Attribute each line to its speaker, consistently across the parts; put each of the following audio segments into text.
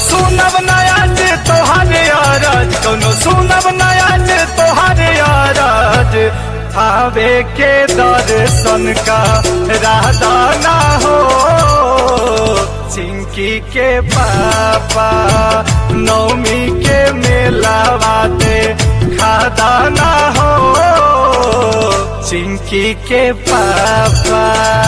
Speaker 1: सुनब नया जे तोहारे अरज कोनो सुनब नया जे तोहारे अरज थावे के दर्शन का राधा ना हो चिंकी के पापा नौमी के मेला बाते खादा ना हो चिंकी के पापा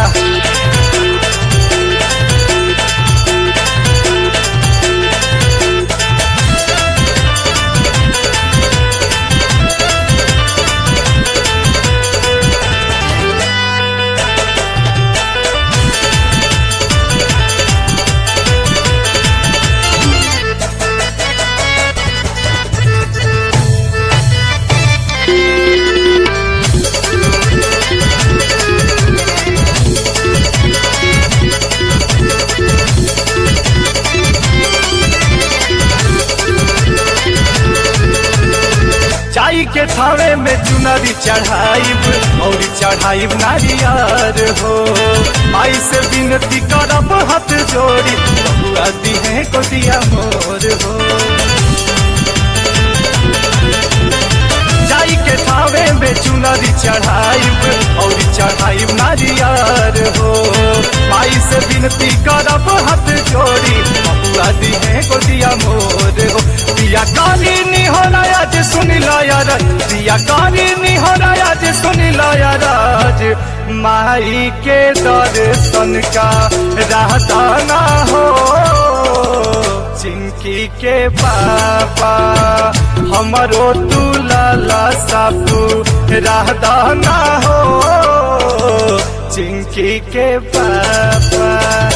Speaker 1: चाई के थावे में चुनरी चढ़ाइब और चढ़ाइब नारियर हो आई से विनती करब हाथ जोड़ी बबुआ दिहे को दिया मोर हो जाई के थावे में चुनरी चढ़ाइब और चढ़ाइब नारियर हो आई से विनती करब हाथ जोड़ी बबुआ दिहे को दिया मोर हो दिया काली निहोराया जे सुनी लाया दिया काली निहोराया जे सुनी लाया राज माई के दर्शन का रहता ना हो चिंकी के पापा हमरो तू लाला सापू रहता ना हो चिंकी के पापा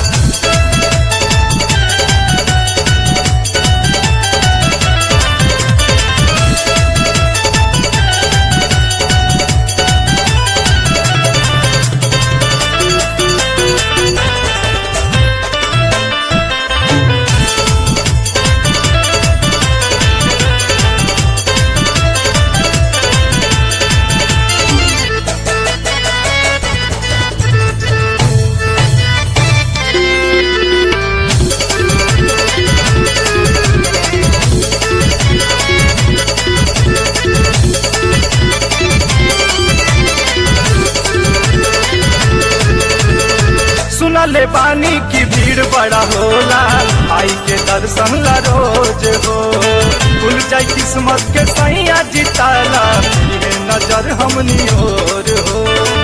Speaker 1: सुनले बानी की भीड़ बड़ा होला आई के दर्शन ला रोज हो खुल जाई किस्मत के सैया जिताला ये नजर हमनी ओर हो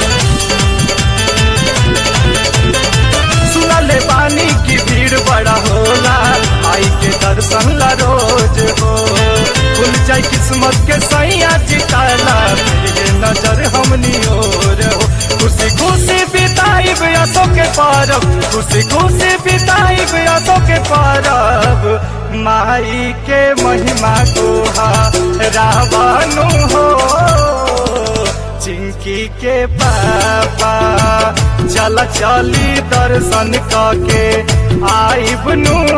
Speaker 1: सुनले बानी की भीड़ बड़ा होला आई के दर्शन ला रोज हो खुल जाई किस्मत के सैया जिताला ये नजर हमनी ओर हो खुशी खुशी बिताई असो के पारब खुशी खुशी बिताई असो के पारब माई के महिमा गोहा रावणु हो चिंकी के पापा चल चली दर्शन के आई बनु